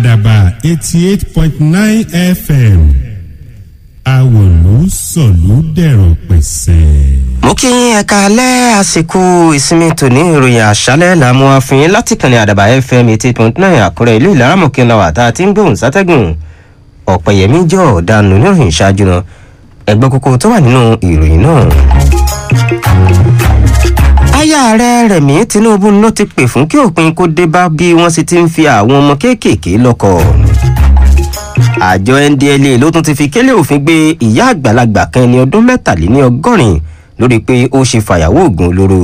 àdàbà eighty eight point nine fm àwòlú sọ̀lú dẹ̀rọ̀ pẹ̀sẹ̀. mo kí yín ẹ̀ka alẹ́ àsìkò ìsinmi tòní ìròyìn àṣálẹ̀ làmú àfihàn láti kànnì àdàbà fm eighty eight point nine àkúrẹ́ ìlú ìlaramọ̀kẹ́ náà wà tá a ti ń gbóhùn sátẹ́gùn ọ̀pẹ̀yẹmí jọ ọ̀daràn oníròyìn ṣáájú náà ẹgbẹ́ kókó tó wà nínú ìròyìn náà. aya ààrẹ rẹ̀mí tinubu ló ti pè fún kí òpin kó dé bá bí wọ́n sì ti ń fi àwọn ọmọ kéékèèké lọ́kọ̀ àjọ ndla ló tún ti fi kélé òfin gbé ìyá àgbàlagbà kan ẹni ọdún mẹ́tàléní ọgọ́rin lórí pé ó ṣe fàyàwó oògùn olóró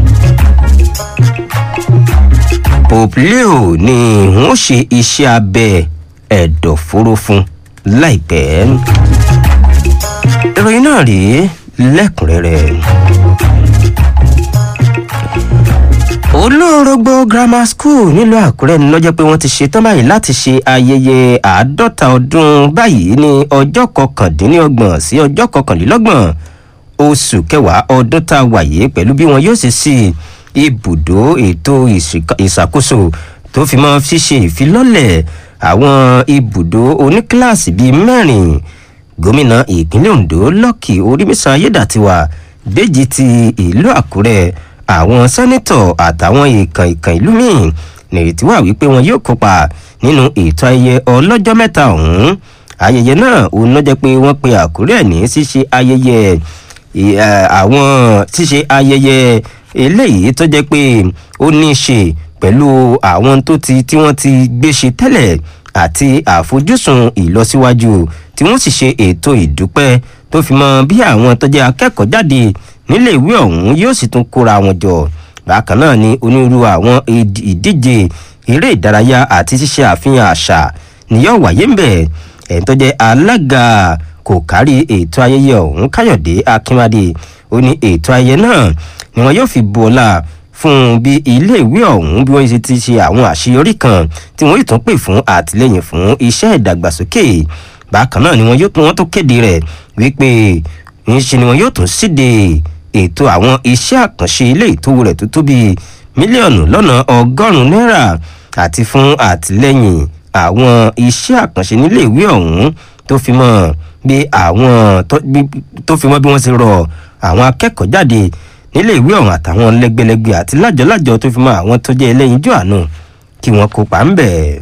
pope leo ni wọ́n ṣe iṣẹ́ abẹ ẹ̀dọ̀fóró fún láìpẹ́ ìròyìn náà rèé lẹ́kùnrẹ́rẹ́ olórogbo grammar school nílùú àkúrẹ́ ni lọ́jọ́ pé wọ́n ti ṣetán báyìí láti ṣe ayẹyẹ àádọ́ta ọdún báyìí ní ọjọ́ kọkàndínlọ́gbọ̀n sí ọjọ́ kọkànlélọ́gbọ̀n oṣù kẹwàá ọdún tá a wà yìí pẹ̀lú bí wọn yóò ṣe sí ibùdó ètò ìṣàkóso tó fi mọ́ ṣíṣe ìfilọ́lẹ̀ àwọn ibùdó oníkíláàsì bíi mẹ́rin gómìnà ìpínlẹ̀ ondo lọ́kì orímísàn ayédàtiwà déjì ti ìlú àkúrẹ́ àwọn sẹ́nitọ̀ àtàwọn ìkàn ìkàn ìlú míì nìrètí wà wípé wọn yóò kópa nínú ètò ayẹyẹ ọlọ́jọ́ mẹ́ta ọ̀hún ayẹyẹ náà òun ló jẹ́ pé wọ́n pe àkúrẹ́ ní ṣíṣe ayẹyẹ àwọn ṣíṣe ayẹyẹ eléyìí tó jẹ́ pé ó ní í ṣe pẹ̀lú àwọn tó ti tí wọ́n ti gbé ṣe tẹ́lẹ̀ àti àfojúsùn ìlọsíwájú tí wọ́n sì ṣe ètò ìdúpẹ́ tó fi mọ bí àwọn tó jẹ́ akẹ́kọ̀ọ́ jáde nílé ìwé ọ̀hún yóò sì tún kóra wọn jọ bákan náà ni onírúurú àwọn ìdíje eré ìdárayá àti ṣíṣe àfihàn àṣà ni yóò wáyé ń bẹ̀ ẹ̀yìn tó jẹ́ alága kò kárí ètò ayẹyẹ ọ̀hún káyọ̀dé akínmádé ó ní ètò ayẹyẹ náà ni wọn yóò fi bu ọlá fún bí iléèwé ọ̀hún bí wọ́n ṣe ti ṣe àwọn àṣeyọrí kan tí wọ́n yóò tún pè fún àtìlẹ́yìn fún iṣẹ́ ìdàgbàsókè bákan náà ni wọn yóò tún wọn tó kéde rẹ̀ wípé ńṣe ni wọn yóò tún síde ètò àwọn iṣẹ́ àkànṣe ilé ìtòwò rẹ̀ tó tóbi mílíọ̀nù lọ́nà ọgọ́rùn-ún náírà àti fún àtìlẹ́yìn àwọn iṣẹ́ àkànṣe nílé ìwé ọ̀hún tó fi mọ́ bí àwọn tó fi mọ́ bí wọ́n ti rọ àwọn akẹ́kọ̀ọ́ jáde nílé ìwé ọ̀hún àtàwọn lẹ́gbẹ̀lẹ́gbẹ̀ àti lájọ́lájọ́ tó fi mọ́ àwọn tó jẹ́ ẹlẹ́yinjú àánú kí wọ́n kópa ń bẹ̀.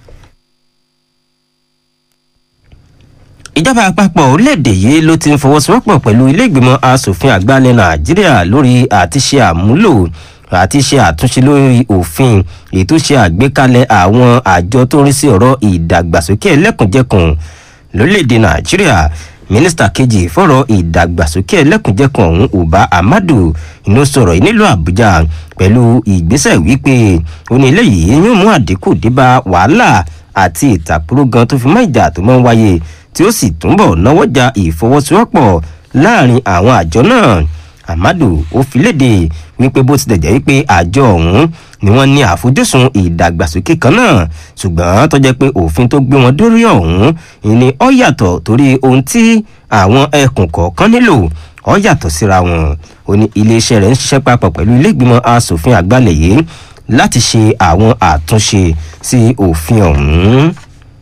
ìjọba àpapọ̀ orílẹ̀-èdè yìí ló ti ń fọwọ́sowọ́pọ̀ pẹ̀lú ilé ìgbìmọ̀ asòfin àgbà ilẹ̀ nàìjíríà lórí àti ṣe àmúlò àti ṣe àtúnṣe lórí òfin ètò ṣe àgbékalẹ̀ àwọn àjọ tó ń rí sí ọ̀rọ̀ ìdàgbàsókè ẹlẹ́kùnjẹkùn lórílẹ̀‐èdè nàìjíríà mínísítà kejì fọ̀rọ̀ ìdàgbàsókè ẹlẹ́kùnjẹkùn ọ̀hún uba amadu inú sọ̀rọ̀ yìí nílùú àbújá pẹ̀lú ìgbésẹ̀ wípé ó ní eléyìí yóò mú àdínkù débá wàhálà àti ìtàkùrọ̀ gan tó fi mọ́ ìjà tó máa ń wáyé tí ó sì túnbọ̀ náwọ́jà ìfọwọ́sowọ́pọ̀ láàrin àwọn àjọ náà amadu ó fi léde wípé bó tilẹ̀ jẹ́ wípé àjọ ọ̀hún ni wọ́n ní àfojúsùn ìdàgbàsókè kan náà ṣùgbọ́n tó jẹ́ pé òfin tó gbé wọn dórí ọ̀hún ni ó yàtọ̀ torí ohun tí àwọn ẹkùn kọ̀ọ̀kan nílò ó yàtọ̀ síra wọn ó ní iléeṣẹ́ rẹ̀ ń ṣiṣẹ́ papọ̀ pẹ̀lú ilé ìgbìmọ̀ asòfin àgbàlẹ̀ yìí láti ṣe àwọn àtúnṣe sí òfin ọ̀hún.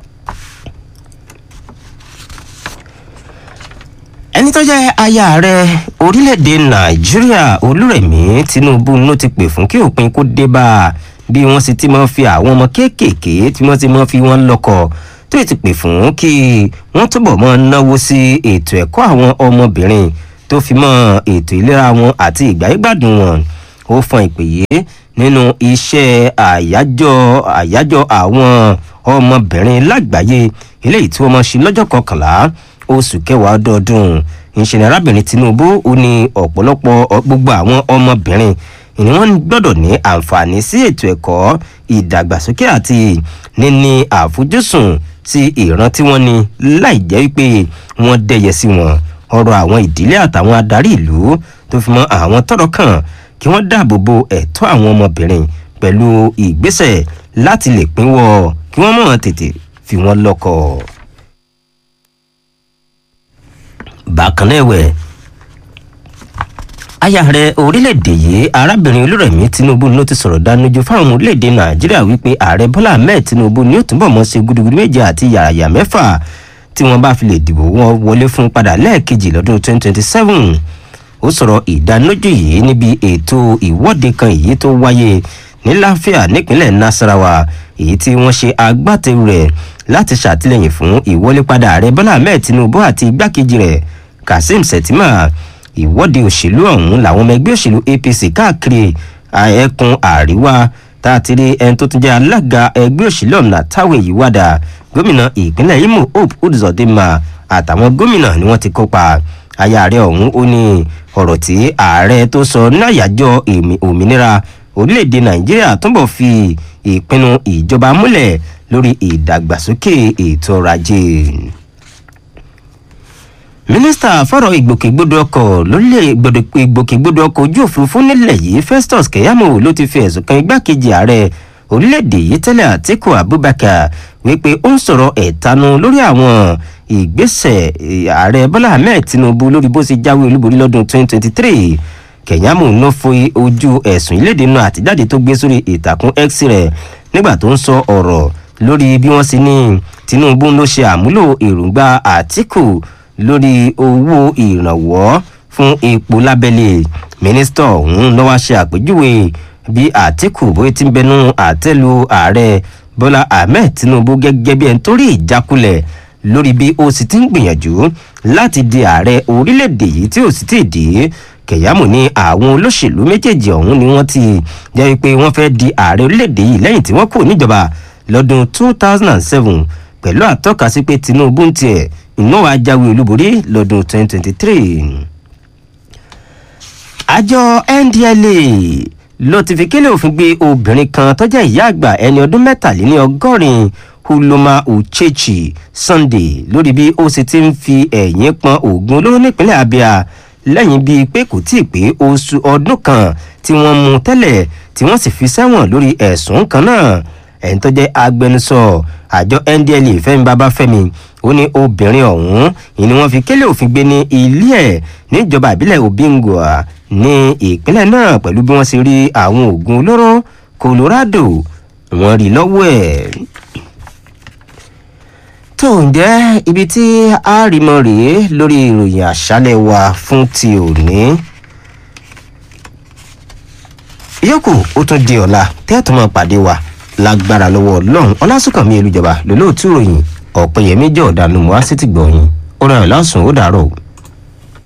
ẹni tó jẹ́ aya ààrẹ orílẹ̀-èdè nàìjíríà olúrẹ̀mí tinubu ló ti pè fún kí òpin kó dé bá a bí wọ́n sì ti máa fi àwọn ọmọ kéékèèké tí wọ́n ti máa fi wọ́n lọ́kọ̀ tó ti pè fún kí wọ́n túbọ̀ máa náwó sí ètò ẹ̀kọ́ àwọn ọmọbìnrin tó fi mọ́ ètò ìlera wọn àti ìgbáyégbádùn wọn ó fọn ìpè yìí nínú iṣẹ́ àyájọ́ àyájọ́ àwọn ọmọbìnrin lágbàáyé eléyìí tí wọ́n máa ṣe lọ́jọ́ kọkànlá oṣù kẹwàá ọdọọdún ìṣẹ̀lẹ̀ arábìnrin tinubu ó ní ọ̀pọ̀lọpọ̀ gbogbo àwọn ọmọbìnrin ni wọ́n gbọ́dọ̀ ní àǹfààní sí ètò ẹ̀kọ́ ìdàgbàsókè àti níní àfojúsùn sí ìran tí wọ́n ní láì jẹ́ wípé wọ́n dẹ́yẹ sí wọn ọrọ̀ àwọn ìdílé àtàwọn adarí ìlú tó fi mọ́ àwọn tọ́rọ̀ kàn kí wọ́n dáàbò bo ẹ̀tọ́ àwọn ọmọbìnrin pẹ̀lú ìgbésẹ̀ láti lè pínwọ́ kí wọ́n mọ̀ tètè fi wọ́n lọ́kọ̀ọ́. bákan náà ẹ̀wẹ̀ aya rẹ orílẹ̀-èdè yìí arábìnrin olúrẹ̀mí tinubu ló ti sọ̀rọ̀ dánújú fáwọn ọmọ orílẹ̀-èdè nàìjíríà wípé ààrẹ bọ́lá ahmed tinubu ni ó túbọ̀ mọ́ sí gudugudu méje àti yàràyà mẹ́fà tí wọ́n bá fi lè dìbò wọn wọlé fún padà lẹ́ẹ̀kejì lọ́dún 2027 ó sọ̀rọ̀ ìdánilójú yìí níbi ètò ìwọ́de kan èyí tó wáyé ní láfíà nípínlẹ̀ nasarawa èyí tí wọ́n ṣe agbátẹrù rẹ̀ láti ṣàtìlẹ́yìn fún ìwọlépadà ààrẹ bọ́lá ahmed tinubu àti igbákejì rẹ̀ kazeem shettima ìwọ́de òṣèlú ọ̀hún làwọn ọmọ ẹgbẹ́ òṣèlú apc káàkiri ẹkùn àríwá tá a ti rí ẹni tó tún jẹ́ alága ẹgbẹ́ òṣèlú ọ̀nà táwọn èyí wádà gómìnà ìpínlẹ̀ imo hope uzodinma àtàwọn gómìnà ni wọ́n ti kópa aya rẹ̀ ọ̀hún ó ní ọ̀rọ̀ tí ààrẹ tó sọ náyàjọ́ òmìnira orílẹ̀-èdè nàìjíríà túbọ̀ fi ìpinnu ìjọba múlẹ̀ lórí ìdàgbàsókè ètò ọrọ̀ ajé mínísítà fọ̀rọ̀ ìgbòkègbodò ọkọ̀ lórílẹ̀ ìgbòkègbodò ọkọ̀ ojú òfurufú nílẹ̀ yìí festus keyamo ló ti fi ẹ̀sùn kan igbákejì ààrẹ orílẹ̀-èdè yìí tẹ́lẹ̀ àtìkù abubakar wípé ó ń sọ̀rọ̀ ẹ̀tanú lórí àwọn ìgbésẹ̀ ààrẹ bọ́lá ahmed tinubu lórí bó ṣe jáwé olúborí lọ́dún 2023 kẹ̀yàmù ló fi ojú ẹ̀sùn ìlédè náà àtijáde tó gbé sórí ìtàkùn x rẹ̀ nígbà tó ń sọ ọ̀rọ̀ lórí bí wọ́n ṣe ní tinubu ló ṣe àmúlò èròǹgbà àtìkù lórí owó ìrànwọ́ fún epo lábẹ́lẹ̀ mínísítà ọ̀hún ló wá ṣe àpèjúwe bí àtìkù bóyá ti ń bẹnu àtẹ́lu ààrẹ bọ́lá ahmed tinubu gẹ́gẹ́ bí ẹni tó rí ìjákulẹ̀ lórí bí ó sì ti ń gbìyànjú láti di ààrẹ orílẹ̀-èdè yìí tí ó sì ti dì í kẹ̀yàmù ní àwọn olóṣèlú méjèèjì ọ̀hún ni wọ́n ti jẹ́ pé wọ́n fẹ́ di ààrẹ orílẹ̀-èdè yìí lẹ́yìn tí wọ́n kù níjọba lọ́dún 2007 pẹ̀lú àtọ́ka sí pé tinubu ń tiẹ̀ iná wa jáwé olúborí lọ́dún 2023. àjọ ndla ló ti fi kílẹ̀ òfin gbé obìnrin kan tó jẹ́ ìyá àgbà ẹni ọdún mẹ́tàléní ọgọ́rin huloma uchechi sunday lórí bí ó sì ti ń fi ẹ̀yìn pọn oògùn olóró nípínlẹ̀ abia lẹ́yìn bíi pé kò tíì pé oṣù ọdún kan tí wọ́n mú tẹ́lẹ̀ tí wọ́n sì fi sẹ́wọ̀n lórí ẹ̀sùn kan náà ẹ̀yìn tó jẹ́ agbẹnusọ àjọ ndla fẹ́mi babafẹ́mi ó ní obìnrin ọ̀hún ìní wọ́n fi kélé òfin gbé ní ilé ẹ̀ níjọba ìbílẹ̀ obingwa ní ìpínlẹ̀ náà pẹ̀lú bí wọ́n ṣe rí àwọn oògùn olóró colorado wọ́n rí lọ́wọ́ ẹ̀ tó ń jẹ́ ibi tí a rí mọ́ rèé lórí ìròyìn àṣálẹ̀ wa fún ti òní ìyókù ó tún di ọ̀la tẹ́ẹ̀tún máa pàdé wa lágbára lọ́wọ́ ọlọ́run ọlásùnkànmí elújọba lólóòtú ròyìn ọ̀pẹ̀yẹmí jẹ́ ọ̀dàlùmọ́ á sì ti gbọ̀yìn ó ràn án lásùn ó dàárọ̀